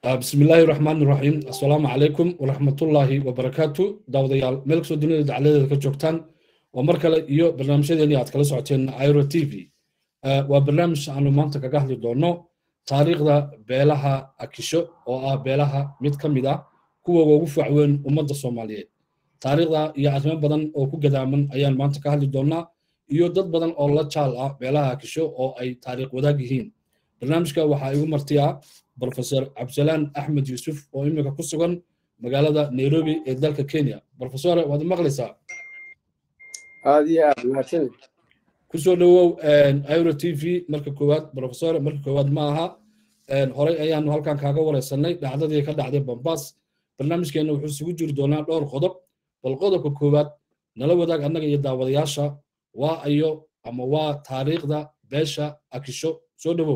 بسم الله الرحمن الرحيم السلام عليكم ورحمة الله وبركاته داوديال ملك سو دنيا دعالة ka joogtaan oo mar kale iyo barnaamijyadeeni aad kala socoteen airo t v waa barnaamij aanu maanta kaga hadli doono taariikhda beelaha akisho oo ah beelaha mid ka mid ah kuwa ugu facweyn ummadda soomaaliyeed taariikhda iyo arrimo badan oo ku gadaaman ayaan maanta ka hadli doonaa iyo dad badan oo la jaal ah beelaha akisho oo ay taariikh wadaag yihiin barnaamijka waxaa igu martiyaa brofesor cabdisalaan axmed yuusuf oo imika ku sugan magaalada nairobi ee dalka kenya brofesore waad maqlaysaa aad iyo aad mahadsanid kusoo dhowow iro t v marka koowaad brofesore marka koowaad ma aha horey ayaanu halkan kaaga wareysanay dhacdadii ka dhacday bambas barnaamijkeena wuxuu isugu jiri doonaa dhowr qodob bal qodobka koowaad nala wadaag annaga iyo daawadayaasha waa ayo ama waa taariikhda beesha akisho soo dhowow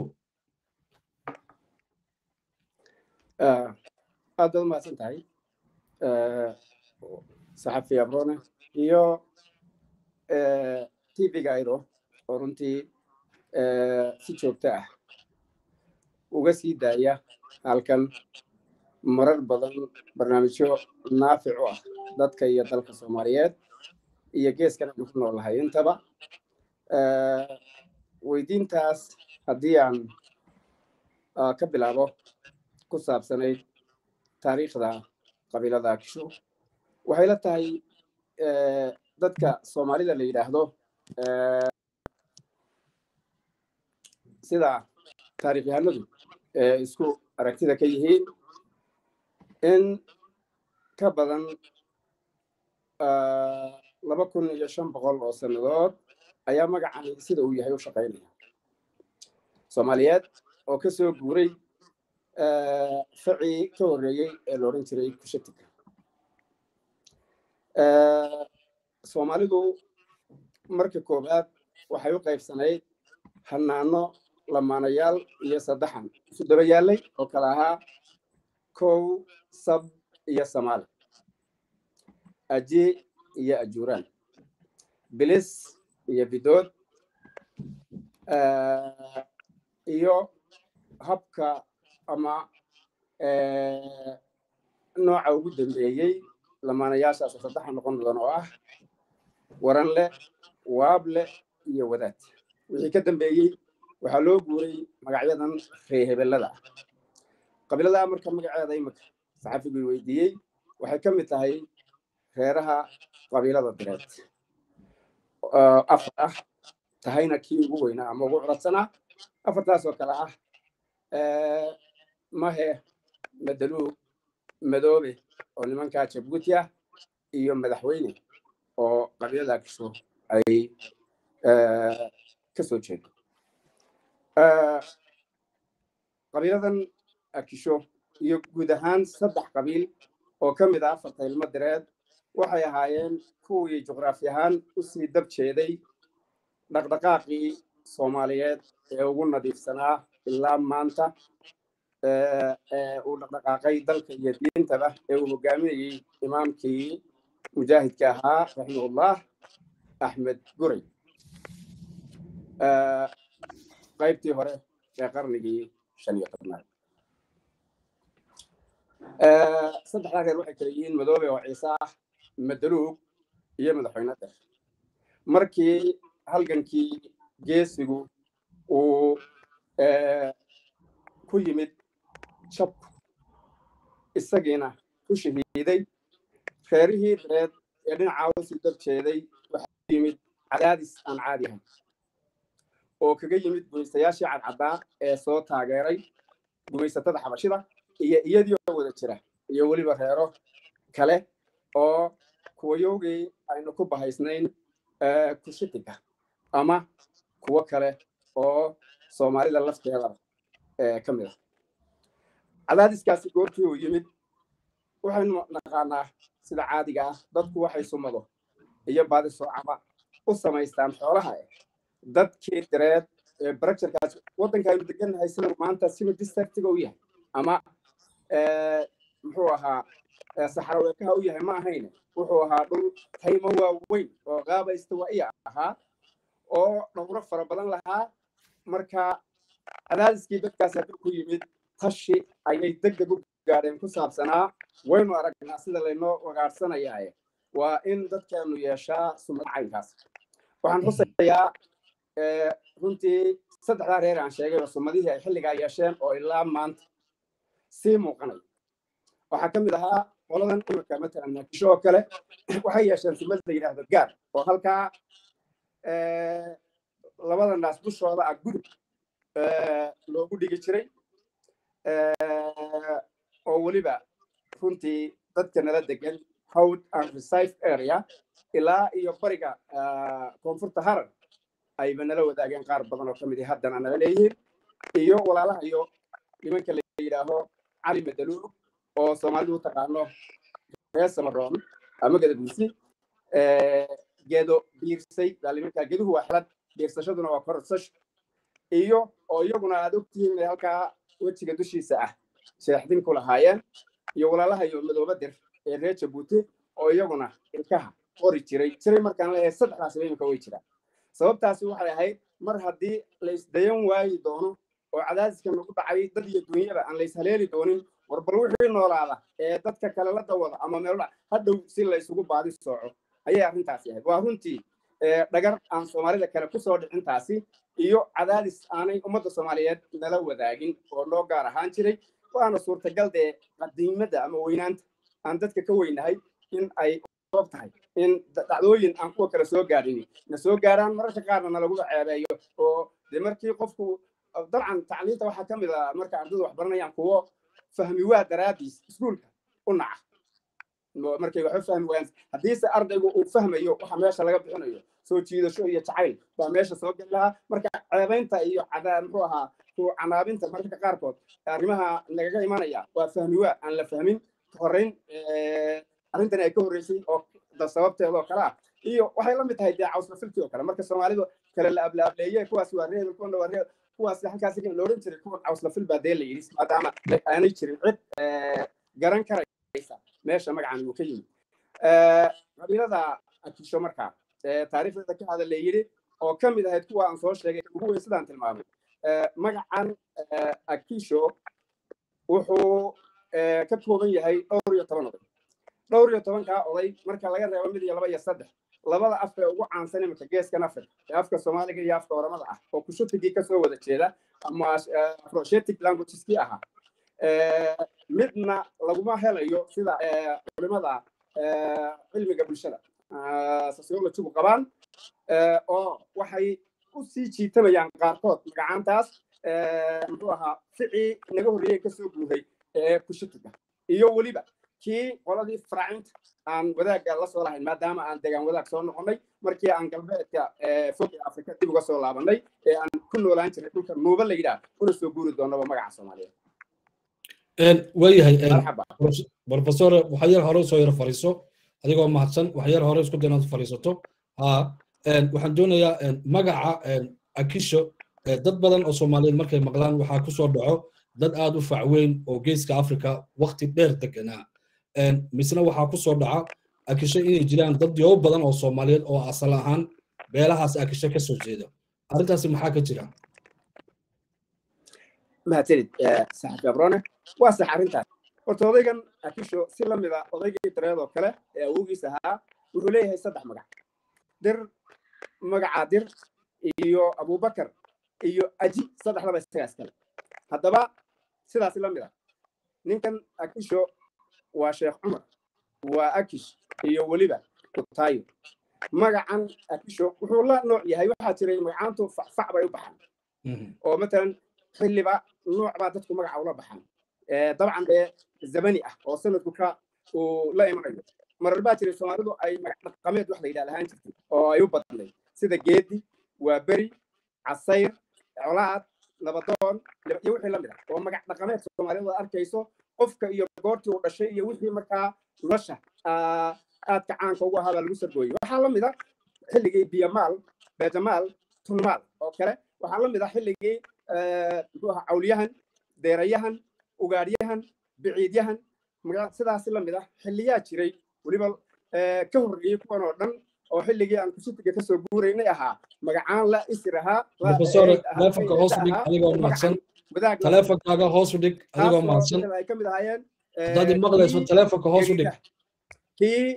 aad baad umahadsan tahay saxafi abrone iyo tv-ga airo oo runtii si joogto ah uga sii daaya halkan marar badan barnaamijyo naafic u ah dadka iyo dalka soomaaliyeed iyo geeskan aynu ku noolahay intaba weydiintaas haddii aan ka bilaabo ku saabsanayd taariikhda qabiilada akisho waxay la tahay dadka soomaalida la yidhaahdo sida taarikhyahanadu isku aragtida ka yihiin in ka badan laba kun iyo shan boqol oo sannadood ayaa magacani sida uu yahay u shaqaynaya soomaaliyeed oo ka soo guuray facii ka horreeyey ee la odhan jiray kushatika soomaalidu marka koowaad waxay u qaybsanayd hanaano lamaanayaal iyo saddexan isu daba yaallay oo kale ahaa kow sab iyo samaali aji iyo ajuuraan bilis iyo bidood iyo habka ama nooca ugu dambeeyey lamaanayaashaas saddexa noqon doona oo ah waran leh waab leh iyo wadaad wixii ka dambeeyey waxaa loo guuray magacyadan reehebelada ah qabiilada marka magaceeda imika saxafigii weydiiyey waxay ka mid tahay reeraha qabiilada direed afar ah tahayna kii ugu weynaa ama ugu curadsanaa afartaas oo kale ah mahe madaluug madoobe oo nimankaa jabuuti ah iyo madaxweyne oo qabiilada akisho ay ka soo jeedo qabiiladan akisho iyo guud ahaan saddex qabiil oo ka mid ah afarta ilmo direed waxay ahaayeen kuwii juqraafi ahaan usii dab jeeday dhaqdhaqaaqii soomaaliyeed ee ugu nadiifsanaa ilaa maanta uu dhaqdhaqaaqay dalka iyo diintaba ee uu hogaaminayey imaamkii mujaahidka ahaa raximahullah axmed guray qaybtii hore ee qarnigii shan iyo tobnaad saddexdaa reer waxay kala yihiin madoobe oo ciise ah madaluug iyo madaxweyne der markii halgankii geesigu uu ku yimid jabku isagiina ku shahiiday reerihii dareed ee dhinacaa usii dab jeeday waxaa yimid cadaadis aan caadi ahayn oo kaga yimid gumaystayaashii cadcaddaa ee soo taageeray gumaysatada xabashida iyo iyadii oo wada jira iyo weliba reero kale oo kuwayowgii aynu ku bahaysnayn kushitiga ama kuwo kale oo soomaalida lafteeda ka mid ah cadaadiskaasi goortii uu yimid waxaynu naqaanaa sida caadiga ah dadku waxay sumado iyo baadi soocaba u samaystaan xoolaha dadkii direed ee barajarkaas waddanka aynu degannahay sida maanta sima districtiga u yahay ama muxuu ahaa saxaraweekaha u yahay ma ahayne wuxuu ahaa dhul taymo waaweyn oo qaabaysta waa iya ahaa oo dhowro fara badan lahaa marka cadaadiskii dadkaas hadduu ku yimid tashi ayay deg deg u gaadheen ku saabsanaa waynu aragnaa sida laynoo wagaadhsanayaa waa in dadkeenu yeeshaa sumad caynkaas waxaan xusayaa runtii saddexdaa reer aan sheegay oo sumadihii ay xilligaa yeesheen oo ilaa maanta sii muuqanay waxaa ka mid ahaa qoladan imirka matalan naakisho oo kale waxay yeesheen sumad la yidhaahdo gaar oo halkaa labada naas dushooda ah gudub loogu dhigi jiray oo weliba runtii dadka nala degan howd and reserve area ilaa iyo bariga koonfurta harar ayba nala wadaageen qaar badan oo ka mid haddana nala leeyihiin iyo walaalaha iyo nimanka la yidhaaho cali madaluul oo soomaalidu u taqaano reer samaroon ama gadabuusi geedo biirsay baaliminka geduhu waa xelad biirsashaduna waa korsasho iyo oo iyaguna aad ogtihiin inay halkaa wejiga dushiisa ah sheexdin ku lahaayeen iyo walaalaha iyo madooba dir ee reer jabuuti oo iyaguna ilkaha qori jiray jiray markaan leeyahay saddexdaasiba imika way jiraan sababtaasi waxay ahayd mar haddii la isdayan waayi doono oo cadaadiska nagu dhacay dad iyo dunyada aan la ishaleeli doonin war bal wixii noolaada ee dadka kale la dawada ama meelo hadhow si la isugu baadi sooco ayay arrintaasi ahayd waa runtii dhagar aan soomaalida kale kusoo dhicintaasi iyo cadaadis aanay ummadda soomaaliyeed nala wadaagin oo noo gaar ahaan jiray waana suurtagal dee qadiimada ama weynaanta aan dadka ka weynahay in ay oob tahay in dhacdooyin aan kuwa kale soo gaadhin na soo gaaraan mararka qaarna nalaguba ceebeeyo oo dee markii qofku dabcan tacliinta waxaa ka mid a marka ardaydu wax baranayaan kuwo fahmi waa daraadiis iskuulka u naca markay waxba fahmi waayaan haddiise ardaygu uu fahmayo waxa meesha laga bixinayo soo jiidasho iyo jacayl baa meesha soo geli lahaa marka ceebaynta iyo cadaa muxuu ahaa ku canaabinta mararka qaarkood arrimaha nagaga imanaya waa fahmi waa aan la fahmin horreyn arrintan ay ka horreysay oo sababteeda oo kale ah iyo waxay la mid tahay dee cawslafilkii oo kale marka soomaalidu kale la ablaableeye kuwaas waa reebel kuwana waa reebel kuwaas halkaas la odhan jiray kuwan cawslafil baa dee la yidhi maadaama aanay jirin cid garan karaysa meesha magacan uu ka yimid qabiilada akisho markaa taariikhdeeda ka hadal la yidhi oo ka mid ahayd kuwa aan soo sheegay ugu weyn sidaan tilmaamay magacan akisho wuxuu ka kooban yahay dhowr iyo toban oday dhowr iyo tobankaa oday marka laga reebo mid iyo laba iyo saddex labada af ee ugu caansan iminka geeskan africa ee afka soomaaliga iyo afka oramada ah oo kushutigii kasoo wada jeeda ama afroshetic languageskii ahaa midna laguma helayo sida culimada cilmiga bulshada sociologigu qabaan oo waxay u sii jiitamayaan qaarkood magacaantaas muxuu ahaa ficii naga horreeyey kasoo guuray ee kushutiga iyo weliba kii qoladii faraacinta aan wadaagga la soo lahayn maadaama aan degaan wadaag soo noqonnay markii aan galbeedka fog ee afrika dib uga soo laabanay ee aan ku noolaan jiray dhulka nuuba la yidhaah una soo guuri doonaba magaca soomaaliyeed waayahay profesor waxa yar hore usoo yar fariiso adigoo mahadsan wax yar hore isku daynaad fariisato ha waxaan doonayaa magaca akisho dad badan oo soomaaliyeed markay maqlaan waxaa kusoo dhaco dad aad u facweyn oo geeska africa wakti dheer deganaa misna waxaa kusoo dhaca akisho inay jiraan dad yoobo badan oo soomaaliyeed oo asal ahaan beelahaas akisho ka soo jeeda arrintaasi maxaa ka jira mahadsanid saxafi abrone waa sax arrintaas horta odaygan akisho si la mida odaygii dareed oo kale ee awoogiis ahaa wuxuu leeyahay saddex magac dir magaca dir iyo abubakar iyo aji saddexdaba isagaas kale haddaba sidaasi la mid a ninkan akisho waa sheekh cumar waa akish iyo weliba kutaayo magacan akisho wuxuu la nooc yahay waxaa jiray magacaantu facfac bay u baxaan oo matalan xilliba nooc baa dadku magaca ula baxaan dabcan dee zamani ah oo sanadku ka uu la imanayo marar baa jiray soomaalidu ay magac dhaqameed wax la yidhahda ahaan jirtay oo ay u badnayd sida geedi waa beri casayr colaad nabadoon iyo wixii la mid ah oo magac dhaqameed soomaalidu aad arkayso qofka iyo goortii uu dhashay iyo wixii markaa nolosha aadka caanka ugu ahaa baa lagu sargooyey waxaa la mid a xilligii biyamaal beejamaal tunmaal oo kale waxaa la mid ah xilligii muxuu ahaa cawliyahan deerayahan ugaadhyahan biciidyahan sidaasi la mid ah xilliyaa jiray weliba ka horreeyey kuwan oo dhan oo xilligii aan kushitiga kasoo guuraynay ahaa magacaan la isir ahaa wadaag taleefonkaaga hoos u dhig adigoo mahadsan ay ka mid ahaayeen haddaad maqlayso taleefonka hoos u dhig kii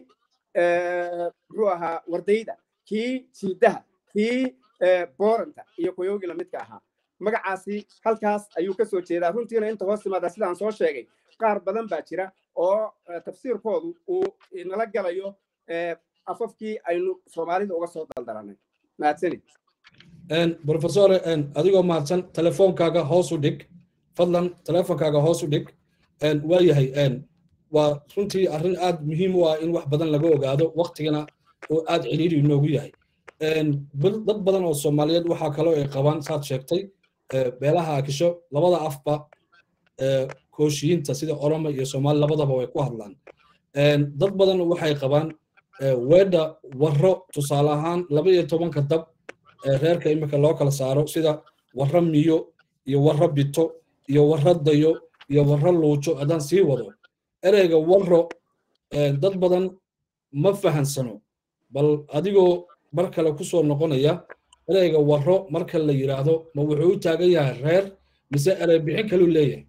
muxuu ahaa wardayda kii siidaha kii booranta iyo koyoogi lamidka ahaa magacaasi halkaas ayuu ka soo jeedaa runtiina inta hoos timaada sidaan soo sheegay qaar badan baa jira oo tafsiirkoodu uu nala galayo afafkii aynu soomaalida uga soo daldaranay mahadsanid professor adigoo mahadsan telefoonkaaga hoos u dhig fadlan telefoonkaaga hoos u dhig waa yahay waa runtii arrin aad muhiim u ah in wax badan laga ogaado waktigana oo aad ciriiri inoogu yahay dad badan oo soomaaliyeed waxaa kaloo ay qabaan saad sheegtay beelaha akisho labada afba kooshiyiinta sida oromo iyo soomaali labadaba way ku hadlaan dad badan waxay qabaan weedha warro tusaale ahaan laba iyo tobanka dab reerka imika loo kala saaro sida warro miyo iyo warro bito iyo warro dayo iyo warro luujo haddaan sii wado ereyga warro dad badan ma fahansano bal adigoo mar kale ku soo noqonaya ereyga warro marka la yidhaahdo ma wuxuu u taagan yahay reer mise erey bixin kaluu leeyahay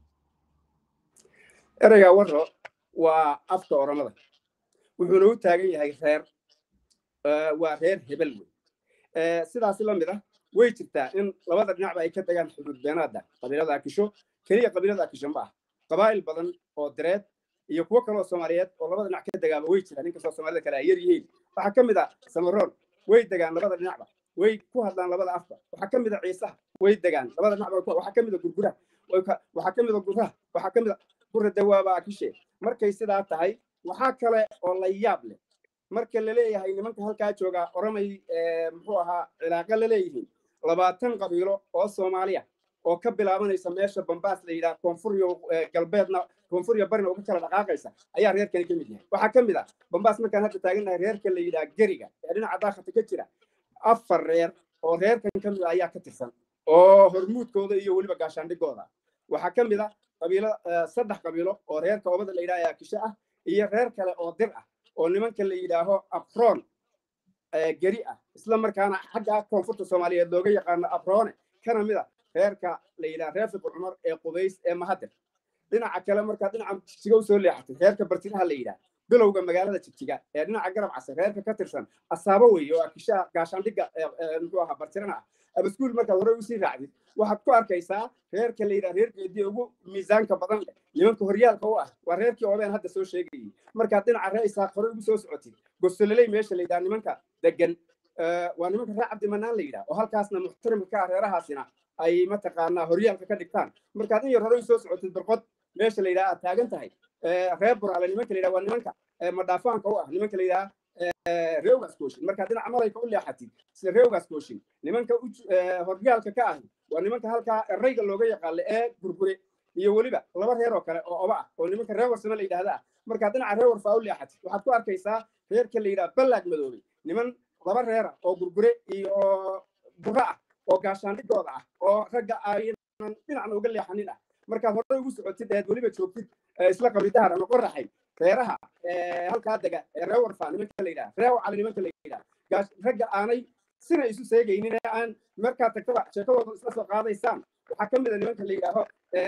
ereyga warro waa afka oromada wuxuuna u taagan yahay reer waa reer hebel wey sidaasi la mid ah way jirtaa in labada dhinacba ay ka tagaan xuduud beenaadda qabiilada akisho keliya qabiilada akisho ma ah qabaa'il badan oo direed iyo kuwo kale oo soomaaliyeed oo labada dhinac ka degaaba way jiraan inkastoo soomaalida kale ay yar yihiin waxaa ka mid ah samaroon way degaan labada dhinacba way ku hadlaan labada afba waxaa ka mid a ciisaha way degaan labada dhinacba waxaa ka mid a gurguraha waxaa ka mid a guraha waxaa ka mid a gura dawaaba akishe markay sidaa tahay waxaa kale oo la yaab leh marka la leeyahay nimanka halkaa jooga oromay muxuu ahaa cilaaqa la leeyihiin labaatan qabiilo oo soomaaliya oo ka bilaabanaysa meesha bambaas la yidhaha koonfuriyo galbeedna koonfuriyo barina uga kala dhaqaaqaysa ayaa reerkani ka mid yahay waxaa ka mid ah bambaas markaan hadda taagannahay reerka la yidhaha geriga ee dhinaca daakhata ka jira afar reer oo reerkan ka mid ah ayaa ka tirsan oo hormuudkooda iyo weliba gaashaandhigooda waxaa ka mid ah qabiilo saddex qabiilo oo reerka obada la yidhaha kishe ah iyo reer kale oo dir ah oo nimanka la yidhaaho afroon geri ah isla markaana xagga koonfurta soomaaliyeed looga yaqaano afroone kana mid a reerka la yidhaha reer fiqi cumar ee qubays ee mahadir dhinaca kale markaa dhinaca jigjiga u soo leexatay reerka bartinaha la yidhaha bilowga magaalada jigjiga ee dhinaca garab case reerka ka tirsan asaabo weeye oo akishaha gaashaandhigga muxuu ahaa bartirana ah abaskuul markaad hore usii raacdid waxaad ku arkaysaa reerka la yidhaha reer geedii ugu miisaanka badan leh nimanka horyaalka u ah waa reerkii oobeen hadda soo sheegayay markaad dhinaca ree isaaq hore ugu soo socotid gosololey meesha la yidhaha nimanka degan waa nimanka reer cabdimanaan la yidhaha oo halkaasna muxtarimka ka ah reerahaasina ay mataqaanaa horyaalka ka dhigtaan markaad in yar hore usoo socotid birqod meesha la yidhaha aad taagan tahay reer buraale nimanka la yidhaha waa nimanka madhaafaanka u ah nimanka la yidhaha reewgaas kooshin markaad dhinaca malayka u leexatid sida reewgaas kooshin nimanka horyaalka ka ahi waa nimanka halkaa erayga looga yaqaano ee gurgure iyo weliba laba reer oo kale oo oba ah oo nimanka reer warsame la yidhahda ah markaad dhinaca reer warfaa u leexatid waxaad ku arkaysaa reerka la yidhaha ballaag madoobey niman laba reera oo gurgure iyo bura ah oo gaashaandhigooda ah oo ragga aynan dhinacna uga leexanin ah markaad hore ugu socotid eed weliba joogtid isla qabridahar ama qoraxay reeraha halkaa dega ee reer warfaa nimanka la yidhaha reer wacali nimanka la yidhaha ragga aanay sina isu seegaynin ee aan markaa tagtaba sheekadooda isla soo qaadaysaan waxaa ka mid a nimanka la yidhaaho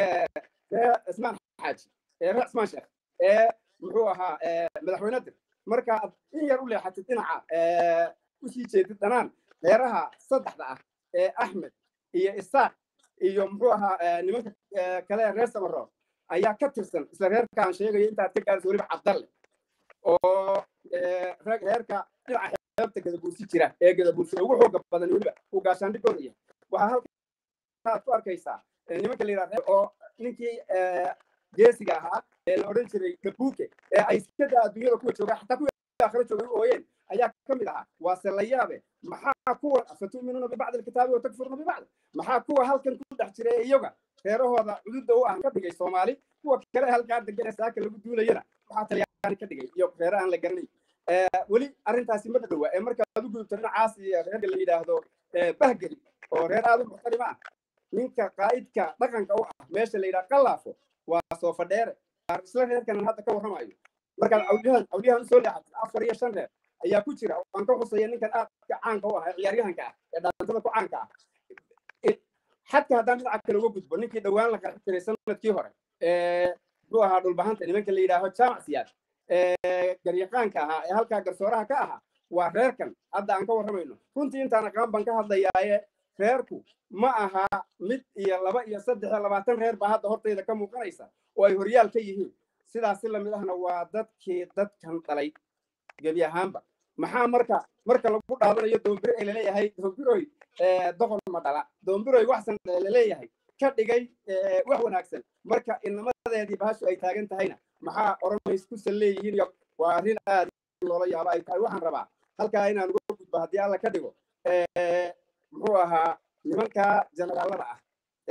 reer cismaan xaaji ee reer cismaan sheekh ee muxuu ahaa madaxweyne dir markaad in yar u leexatid dhinaca usii jeedid dhanaan reeraha saddexda ah ee axmed iyo isaaq iyo muxuu ahaa nimanka kale reer samaroon ayaa ka tirsan isla reerka aan sheegayo intaad ka gaarayso weliba cabdalle oo reerka dhinaca xeebta gadabuursi jira ee gadabuursi ugu xooga badan weliba uu gaashaandhigooda yahay waxaa halkaad ku arkaysaa nimanka la yidhaha oo ninkii geesiga ahaa ee la odhan jiray kabuuke ee ay sikada adduunyada kuwa jooga xataa kuwa aakhira joogay u ooyeen ayaa ka mid ahaa waase la yaabe maxaa kuwa afatu'minuuna bibacdi alkitaabi watakfuruuna bibacd maxaa kuwa halkan ku dhex jira ee iyaga reerahooda cududda u ah ka dhigay soomaali kuwa kale halkaa degan ee saaka lagu duulayana waxaa talyaani ka dhigay iyo reere aan la garanay weli arrintaasi ma dhadhowa ee markaad u gudubto dhinacaas iyo reerka la yidhaahdo bahgeli oo reer aad u muxtarima ah ninka qaa'idka dhaqanka u ah meesha la yidhaha qallaafo waa soo fadheere isla reerkanan hadda ka warramayo markaad cawliyahan cawliyahan usoo leexatid afar iyo shan reer ayaa ku jira waan ka xusaya ninkan aadka caanka u ah ee ciyaaryahanka ah ee dhaantada ku caanka ah xadka haddaan dhinaca kale uga gudbo ninkii dhowaan la qarxi jiray sanadkii hore muxuu ahaa dhulbahanta nimanka la yidhaaho jaamac siyaad garyaqaanka ahaa ee halkaa garsooraha ka ahaa waa reerkan hadda aan ka warramayno runtii intaan aqaan baan ka hadlayaaye reerku ma aha mid iyo laba iyo saddex iyo labaatan reer baa hadda hortayda ka muuqanaysa oo ay horyaal ka yihiin sidaasi lamid ahna waa dadkii dadkan dhalay gebi ahaanba maxaa marka marka lagu dhaadanayo doombiro ee laleeyahay doombiroy doqon ma dhala doombiroy waxsan laleeyahay ka dhigay wax wanaagsan marka inamadeedii bahashu ay taagan tahayna maxaa oranays kusan leeyihiin iyo waa arrin aad loola yaabo ay tahay waxaan rabaa halkaa inaan uga gudbo haddii alla ka dhigo muxuu ahaa nimanka generaalada ah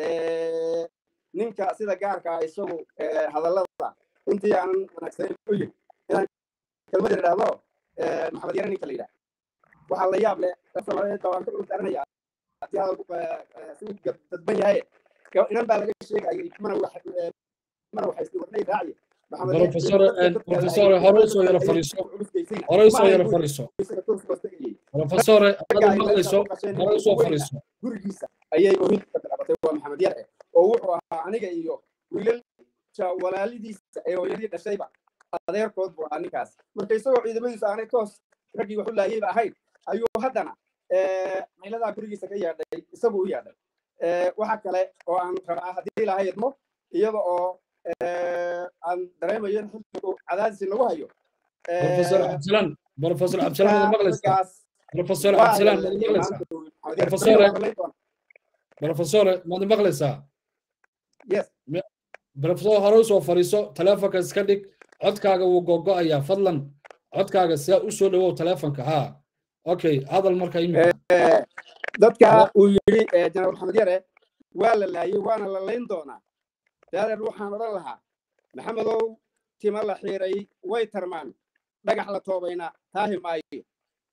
ninka sida gaarka ah isagu hadallada runtii aanan wanaagsanayn u yiri inaan kelmad idhaahdo maxamed yare ninka la yidhaah waxaa la yaab leh soomaaliyeed baa waan ka dhultaaranaya haddii hadalku si dadban yahay inan baa laga sheegayay mana mana waxay warnay raaciye بروفيسور بروفيسور هروسو يلا فريسو هروسو يلا فريسو بروفيسور هذا مقليسو هروسو فريسو gurigiisa ayay ohinta ka bilaabatay waa maxamed yare oo wuxuu ahaa aniga iyo wiilalka walaalidiisa ee hooyadii dhashayba adeerkood buu ahaa ninkaas marka isagoo ciidamadiisu aanay toos raggii waxu laayayba ahayn ayuu haddana mayladaa gurigiisa ka yeedhay isagu u yeedhay waxa kale oo aan rabaa haddii ilaha idmo iyada oo aan dareemayo in xilligu cadaadisi lagu hayo بروفيسور عبد السلام بروفيسور عبد السلام هذا مقليس بروفيسور عبد السلام هذا مقليس بروفيسور بروفيسور ماذا مقليس yes بروفيسور هروسو فريسو تلفونك اسكدك codkaaga wuu gogo'ayaa fadlan codkaaga see u soo dhawow telefonka ha okay hadal marka imika dadka uu yidhi jenaraal maxamed yare waa la laayey waana la layn doonaa daadeer waxaan odhan lahaa maxamedow tima la xiiray way tarmaan dhagax la toobayna taahi maayo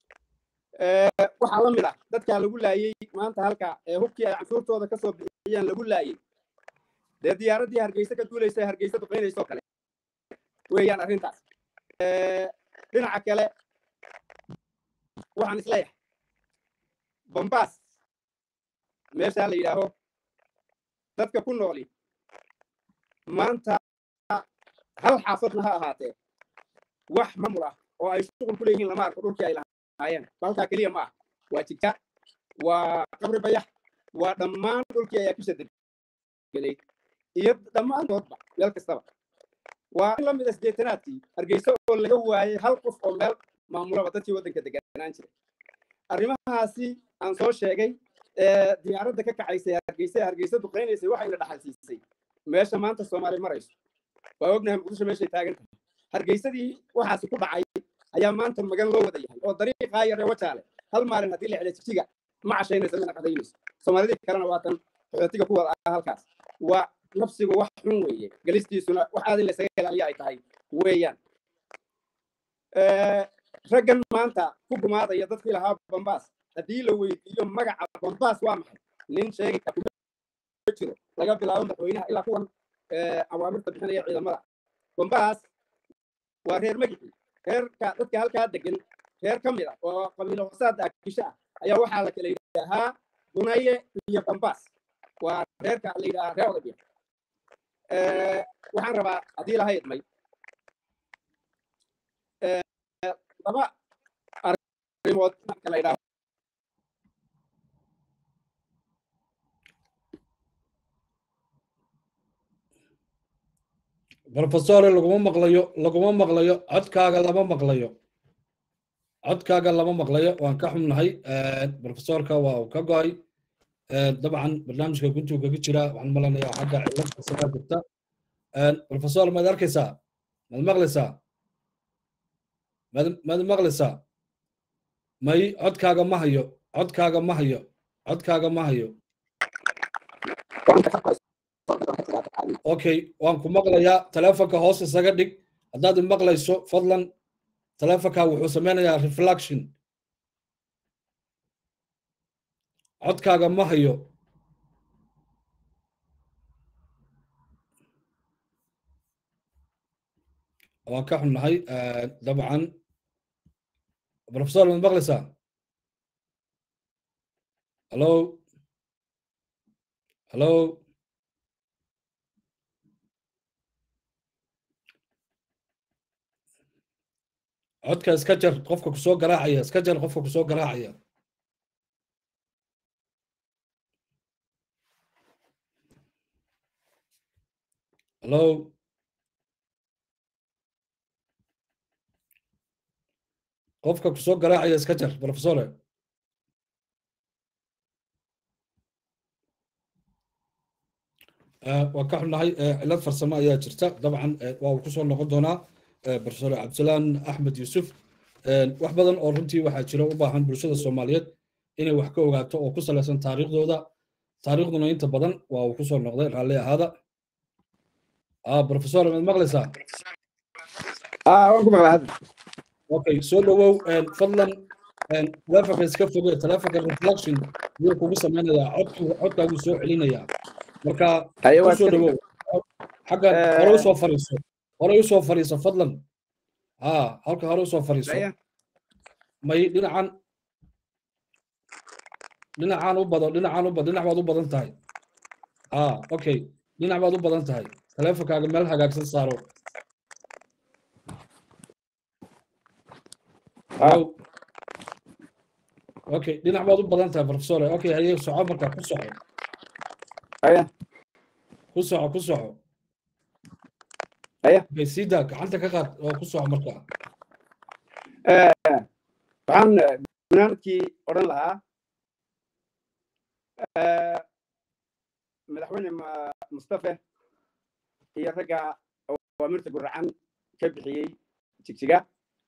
waxaa la mid ah dadkaa lagu laayey maanta halka ee hubkii ay canshuurtooda ka soo bixiyeen lagu laayey dee diyaaraddii hargeysa ka duulaysa hargeysa duqaynaysoo kale weeyaan arrintaas dhinaca kale waxaan isleeyahay bambaas meeshaa la yidhaaho dadka ku nooli maanta hal xaafadna ha ahaatee wax mamul ah oo ay shuqul ku leeyihiin lama arko dhulkii ay lahaayeen halkaa keliya ma ah waa jigta waa qabri bayax waa dhammaan dhulkii ayaa kisha degelay iyo dhammaantoodba meel kastaba waa in la mid isdeetanaadkii hargeysa oo laga waayay hal qof oo meel maamulaba dadkii waddanka deganaan jiray arrimahaasi aan soo sheegay diyaaradda ka kacaysay hargeysa hargeysa duqaynaysay waxayna dhaxalsiisay meesha maanta soomaali marayso waa ognahay muqdisho meeshay taagan tahay hargeysadii waxaasi ku dhacay ayaa maanta magan loo wada yahay oo dariiqaa yare wajaale hal maalin haddii la xidha jijiga ma cashaynayso mina qadaynayso soomaalidii kalena waa tan qaxootiga ku wada ah halkaas waa nafsigu wax xun weeye gelistiisuna wax aad in laysaga ilaaliya ay tahay weeyaan raggan maanta ku gumaadaya dadkii lahaa bambaas haddii la weydiiyo magaca bambaas waa maxay nin sheegi kara kuma jiro laga bilaabo madaxweynaha ilaa kuwan awaamirta bixinaya ciidamada bambaas waa reer magicii reerka dadka halkaa degan reer ka mid a oo qabiilo hoosaada akisha ah ayaa waxaa la kala yidhaahaa bunaye iyo bambaas waa reerka la yidhahaa reer odabiya waxaan rabaa haddii laha idmay laba arrimood marka la yidhaaho brofesore laguma maqlayo laguma maqlayo codkaaga lama maqlayo codkaaga lama maqlayo waan ka xumnahay brofesorka waa uu ka go'ay dabcan barnaamijka guntuu kaga jira waxaan malanayaa xagga cilada sagaa jirta brofesor maad arkaysaa maad maqlaysaa maad maqlaysaa may codkaaga ma hayo codkaaga ma hayo codkaaga ma hayo okay waan ku maqlayaa telefonka hoos isaga dhig haddaad maqlayso fadlan telefonka wuxuu sameynayaa reflection codkaaga ma hayo waan ka xunnahay dabcan professor maad maqlaysaa hallo hallo codka iska jar qofka kusoo garaacaya iska jar qofka kusoo garaacaya hallo qofka kusoo garaacaya iska jar professore waa ka xunnahay cilad farsamo ayaa jirta dabcan waa uu kusoo noqon doonaa professor cabdisalaan axmed yuusuf wax badan oo runtii waxaa jira u baahan bulshada soomaaliyeed inay wax ka ogaato oo ku salaysan taariikhdooda taariikhduna inta badan waa uu kusoo noqday raalli ahaada professor maad maqlaysaa waan ku maqlaa hadda okay soo dhowow fadlan telefonka iska foge telefonka reflection yuu kugu samaynayaa codkaaguu soo celinayaa marka kusoo dhowow xagga hore usoo fariiso hore usoo fariiso fadlan ha halka hore usoo fariiso may dhinacan dhinacaan u bado dhinacaan u bado dhinac baad u badan tahay ha okay dhinac baad u badan tahay teleefonkaaga meel hagaagsan saaro okay dhinac baad u badan tahay professor okay haye soco marka ku soco ku soco ku soco okay sida gacanta ka qaad oo ku soco marka waxaan gunaanadkii odhan lahaa madaxweyne mustafe iyo ragga awaamirta guracan ka bixiyey jigjiga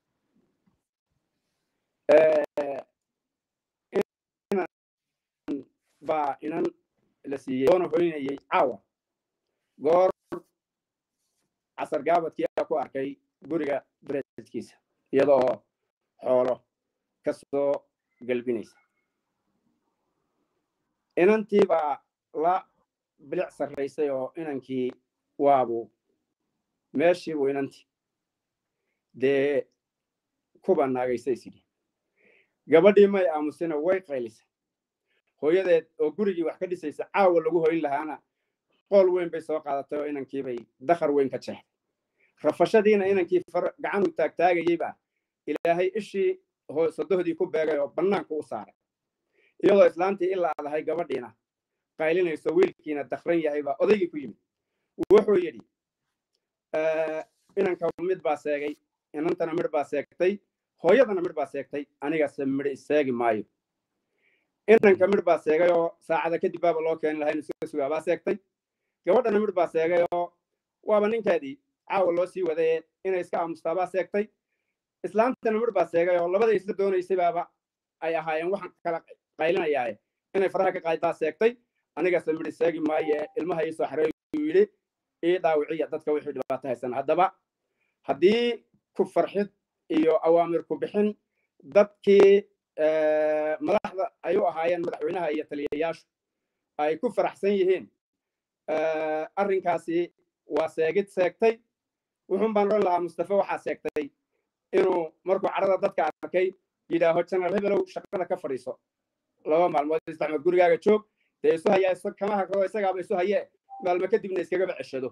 baa inan la siiyey oona hoynayey caawa goor casar gaabadkii aa ku arkay guriga bereedkiisa iyadoo xoolo ka soo galbinaysa inantii baa la bilic sarraysay oo inankii waabu meeshii buu inantii dee kuba naagaysay sidhi gabadhii may aamusina way qaylisay hooyadeed oo gurigii wax ka dhisaysa caawa lagu hoyn lahaana qool weyn bay soo qaadatay oo inankiibay dakhar weyn ka jeexday rafashadiina inankii gacan u taagtaagayeyba ilaahay ishii sodohdii ku beegay oo bannaanku u saaray iyadoo islaantii ilaa adahay gabadhiina qaylinayso wiilkiina dakran yahay baa odaygii ku yimid wuxuu yidhi inanka mid baa seegay inantana midh baa seegtay hooyadana midh baa seegtay anigase midh iseegi maayo inanka midh baa seegay oo saacada kadib baaba loo keeni lahaa inu soo sugaa baa seegtay gabadhana midh baa seegay oo waaba ninkeedii caawa loo sii wadaye inay iska aamustaa baa seegtay islaantana midh baa seegay oo labada isla doonaysay baaba ay ahaayeen waxaan kala qaylinayaaye inay faraha ka qaaddaa seegtay anigase midh seegi maaye ilmaha ii soo xareey uu yidhi ii dhaawiciya dadka wixii dhibaato haysan haddaba haddii ku farxid iyo awaamir ku bixin dadkii madaxda ay u ahaayeen madaxweynaha iyo taliyayaashu ay ku faraxsan yihiin arrinkaasi waa seegid seegtay wuxuun baan odhan lahaa mustafe waxaa seegtay inuu markuu cadhada dadka arkay yidhaaho janar hebelow shaqada ka fadhiiso laba maalmood isdexmood gurigaaga joog dee isu hayaa kama hagrado isagaaba isu hayee maalmo kadibna iskagaba ceshado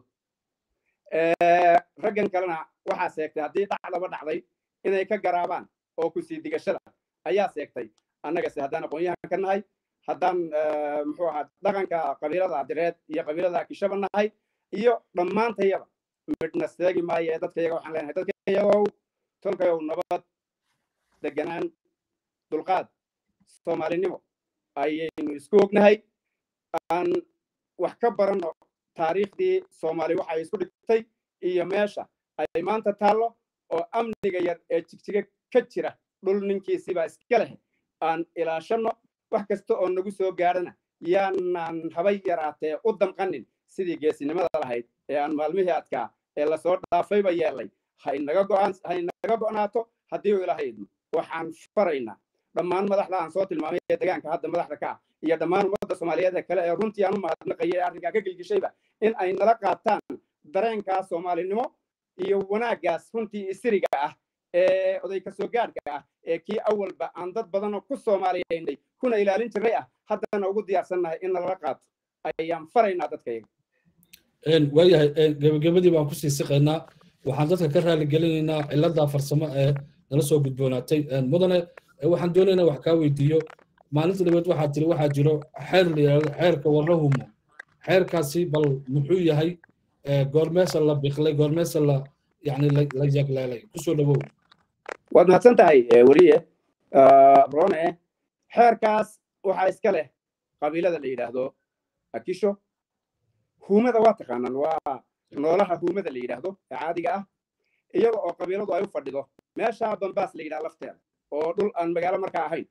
raggan kalena waxaa seegtay haddii dhacdaba dhacday inay ka garaabaan oo ku sii digashada ayaa seegtay annagase haddaan aqoon-yahan ka nahay haddaan muxuu ahaa dhaqanka qabiilada direed iyo qabiilada kishaba nahay iyo dhammaantayaba midhna seegi maayo ee dadka yaga waxaan leenahay dadka yagow tolkayow nabad deganaan dulqaad soomaalinimo ayaynu isku ognahay aan wax ka baranno taariikhdii soomaali waxa ay isku dhigtay iyo meesha ay maanta taallo oo amniga yar ee jigjiga ka jira dhul ninkiisiibaa iska leh aan ilaashanno wax kasta oo nagu soo gaadhana yaanaan habay yaraatee u damqanin sidii geesinimada lahayd ee aan maalmihii adkaa ee lasoo dhaafayba yeelay haynaga go'naato haddii uu ilaahay idmo waxaan faraynaa dhammaan madaxda aan soo tilmaamay ee degaanka hadda madaxda ka ah iyo dhammaan ummadda soomaaliyeed ee kale ee runtii aan u mahadnaqaya ee arrinkaa ka gelgishayba in ay nala qaataan dareenkaa soomaalinimo iyo wanaaggaas runtii isiriga ah ee oday kasoo gaadhka ah ee kii awalba aan dad badanoo ku soomaaliyaynay kuna ilaalin jiray ah haddana ugu diyaarsannahay in nalala qaato ayaan faraynaa dadkayaga waayahay gebagabadii baan kusii siqaynaa waxaan dadka ka raali gelinaynaa cilada farsamo ee nala soo gudboonaatay mudane waxaan doonaynaa wax kaa weydiiyo maalinta dhabeed waxaa tiri waxaa jiro xeer la yidhahdo xeerka warrahumo xeerkaasi bal muxuu yahay goormeesa la biqlay goormeesa la yani la yagleelay kusoo dhawow waad mahadsan tahay weliye brone xeerkaas waxaa iska leh qabiilada la yidhaahdo akisho huumada waa taqaanaan waa noolaha huumada la yidhaahdo ee caadiga ah iyaga oo qabiiladu ay u fadhido meeshaa bambaas la yidhaha lafteeda oo dhul aan magaalo markaa ahayn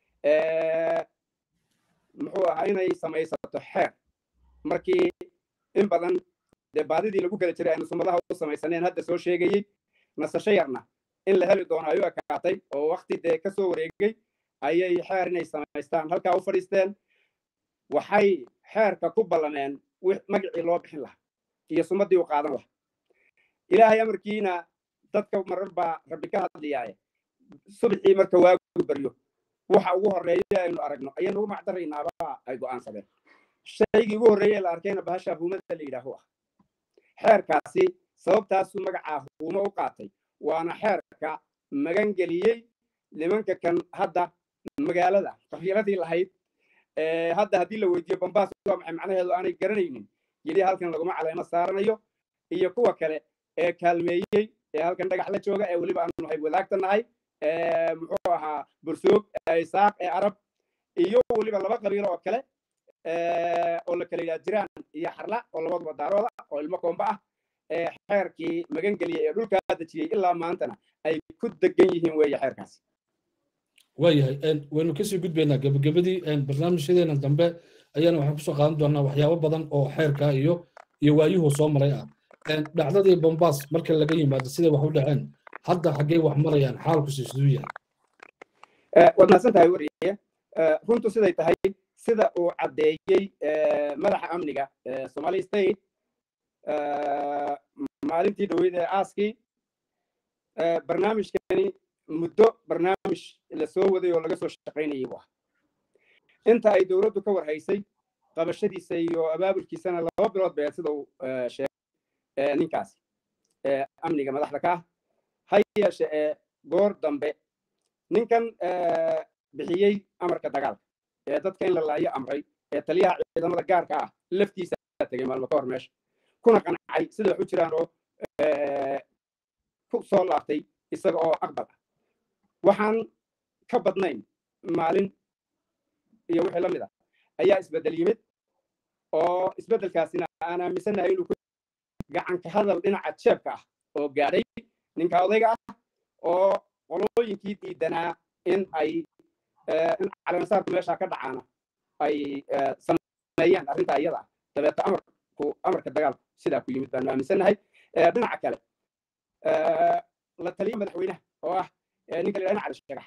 muxuu ahaa inay samaysato xeer markii in badan dee baadidii lagu kala jiray aynu sumadaha u samaysaneen hadda soo sheegayey nasasho yarna in la heli doono ayuu ekaatay oo wakti dee ka soo wareegay ayay xeer inay samaystaan halkaa u fadhiisteen waxay xeerka ku ballameen magacii loo bixin lahaa iyo sumaddii u qaadan lahaa ilaahay amarkiina dadka marar baa rabbi ka hadlayaaye subaxii marka waagu baryo waxa ugu horreeya aynu aragno ayaynu ugu macdaraynaaba ay go'aansadeen shaygii ugu horreeye la arkayna bahasha huumada la yidhaahu ah xeerkaasi sababtaasuu magacaa huumo u qaatay waana xeerka magan geliyey nimanka kan hadda magaalada qabiiladii lahayd hadda haddii la weydiiyo bambaas waa maxay macnaheedu aanay garanaynin yidhi halkan laguma caleemo saaranayo iyo kuwa kale ee kaalmeeyey ee halkan dhagax la jooga ee weliba aanu hayb wadaagta nahay muxuu ahaa bursuug isaaq ee arab iyo weliba laba qabiilo oo kale oo la kala yidhaha jiraan iyo xarla oo labaduba daarooda oo ilmo koomba ah ee xeerkii magan geliyey ee dhulkaa dejiyey ilaa maantana ay ku degan yihiin weeye xeerkaasi waayahay waynu kasii gudbaynaa gebagabadii barnaamijyadeena dambe ayaana waxaan kusoo qaadan doonaa waxyaabo badan oo xeerka iyo iyo waayuhu soo maray ah dhacdadii bombaas marka laga yimaado siday wax u dhaceen hadda xaggey wax marayaan xaalkusi siduu yahay waad mahadsan tahay wariye runtu siday tahay sida uu caddeeyey madaxa amniga somali state maalintii dhaweyd ee aaskii barnaamijkani muddo barnaamij la soo waday oo laga soo shaqaynayay bu ah inta ay dowladdu ka warhaysay qabashadiisa iyo abaabulkiisana laba bilood beed sida uu sheegay ninkaasi amniga madaxda ka ah ha yeeshe ee goor dambe ninkan bixiyey amarka dagaalka ee dadka in la laayo amray ee taliyaha ciidamada gaarka ah laftiisa tegay maalmo ka hor meesha kuna qancay sida wax u jiraan oo ku soo laabtay isaga oo aqbal ah waxaan ka badnayn maalin iyo wixii la mid ah ayaa isbeddel yimid oo isbeddelkaasina aan aaminsanahay inuu ku gacanka hadal dhinaca jeebka ah oo gaadhay ninka odayga ah oo qolooyinkii diidanaa in ay in caleemasaarku meeshaa ka dhacaana ay sameeyaan arrintaa iyada ah dabeeta amarku amarka dagaalku sidaa ku yimid baanu aaminsannahay dhinaca kale la taliya madaxweynaha oo ah ninka la yidhahda cali sheegax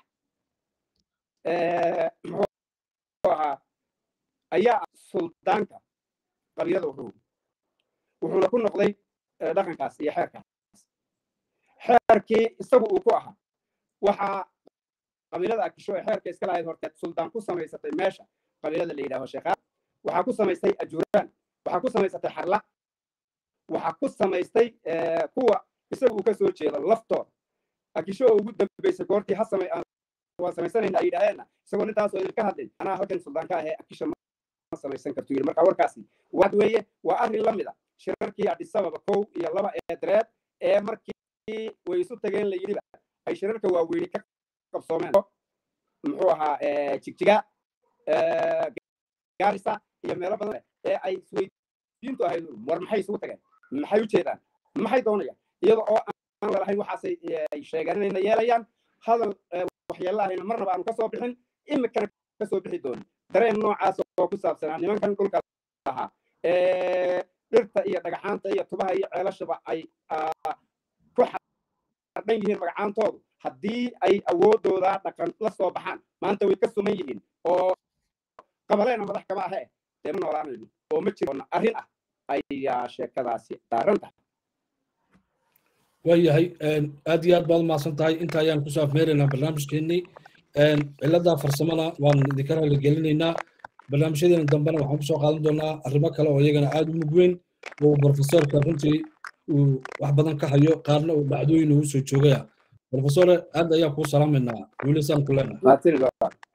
muxuu ahaa ayaa suldaanka qabiilada wuxuu wuxuuna ku noqday dhaqankaas iyo xeerkaas xeerkii isagu uu ku ahaa waxaa qabiilada akisho ee xeerka iska lahayd horteed suldaan ku samaysatay meesha qabiilada la yidhahdo sheekhaad waxaa ku samaystay ajuuraan waxaa ku samaysatay xarla waxaa ku samaystay kuwa isagu uu ka soo jeedo laftooda akisho oo ugu dambaysay goortii ha samay waa samaysanayna ay yidhaaheenna isagoo nintaasoo idinka hadlay anaa halkan suldaanka ahee akisho ma samaysan kartu yidhi marka warkaasi waad weeye waa arrin la mid a shirarkii adhisababa kow iyo laba ee dareed ee markii way isu tageen la yidhiba ay shirarka waaweyni ka qabsoomeen muxuu ahaa jigjiga gaarisa iyo meelo badan ee ay isweydiintu ahayd war maxay isugu tageen maxay u jeedaan maxay doonayaan iyada oo aan lalahayn waxaasay sheegaan inayna yeelayaan hadal waxyeello ahayna marnaba aanu kasoo bixin imikana kasoo bixi doonin dareen noocaas oo ku saabsanaa nimankan dhulka lahaa dhirta iyo dhagaxaanta iyo tubaha iyo ceelashaba ay ku xardhan yihiin magacaantoodu haddii ay awoodooda dhaqan la soo baxaan maanta way ka suman yihiin oo qabaleena madax kama ahe dee ma noolaanayno oo ma jiroona arrin ah ayaa sheekadaasi daaran tahay waayahay aad iyo aad baad umahadsan tahay inta ayaan kusoo afmeeraynaa barnaamijkeennii cilada farsamada waan idinka raali gelinaynaa barnaamijyadeena dambena waxaan kusoo qaadan doonaa arrimo kale oo iyagana aada u mug weyn oo profesorka runtii uu wax badan ka hayo qaarna uu dhacdooyin uu soo joogaya profesore aad ayaa kuu salaamaynaa wiilisaan ku leenahay